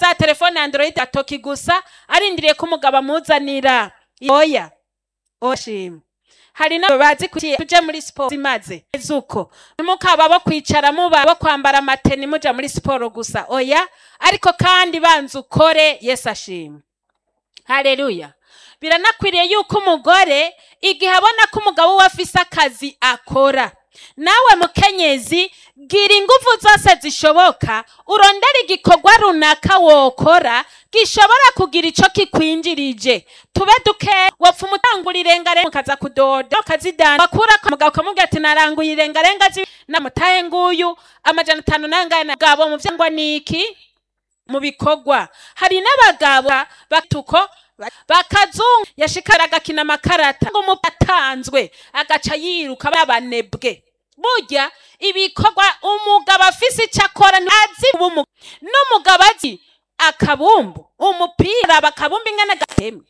za telefone android atoki gusa arindiriye ko umugabo amuzanira oya oshima hari n'abo bazi kuti tuje muri siporo zimaze zuko ntimukaba bo kwicara muba bo kwambara amateni muja muri siporo gusa oya ariko kandi banza ukore yesu ashima haleluya biranakwiriye yuko umugore igihe abona ko umugabo we afise akazi akora nawe mukenyezi gira ingufu zose zishoboka urondera igikorwa runaka wokora gishobora kugira ico kikwinjirije tube duke wapfa umutangura irengarenga ukaza kudoda ukazidana bakura ku mugabo ukamubwira ati naranguye irengarenga zi namutahe nguyu amajana atanu nangahe na gabo mu vyangwa niki mu bikorwa hari n'abagabo batuko bakazungu yashikara agakina amakarata ngo umu atanzwe agaca yiruka babanebwe burya ibikorwa umugabo afise icyo akora ntazi ubu n'umugabo azi akabumbu umupira bakabumba ingana gatemwe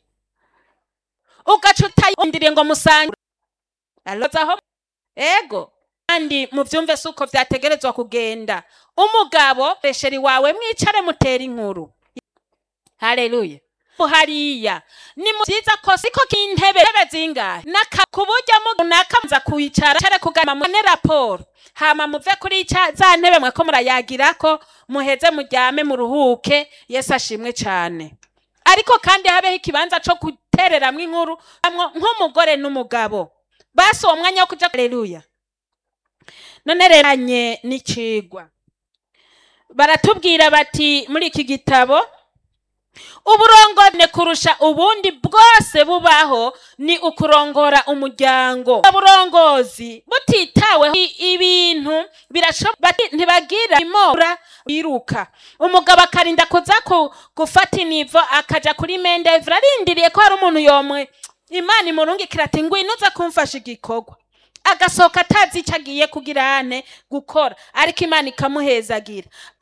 ugaca utayindiriye ngo musangire alozaho ego kandi muvyumve si uko vyategerezwa kugenda umugabo resheri wawe mwicare mutera inkuru haleluya hariya ni vyiza ko siko k'intebe intebe zingahe naka ku buryo runaka muza kuyicara care kugama mune raporo hama muve kuri ca za ntebe mwako murayagirako muheze muryame muruhuke yesu ashimwe cane ariko kandi habeho ikibanza co gutereramwo inkuru amwo nk'umugore n'umugabo basi uwo mwanya wo kuja haleluya none reranye n'icigwa baratubwira bati muri iki gitabo uburongone kurusha ubundi bwose bubaho ni ukurongora umuryango uburongozi butitaweho ibintu ntibagira imora biruka umugabo akarinda kuza gufata inivo akaja kuri mendevre arindiriye ko hari umuntu yomwe imana imurungikira ati ngwino uza kumfasha igikorwa agasohoka atazi icyo agiye kugira ane gukora ariko imana ikamuhezagira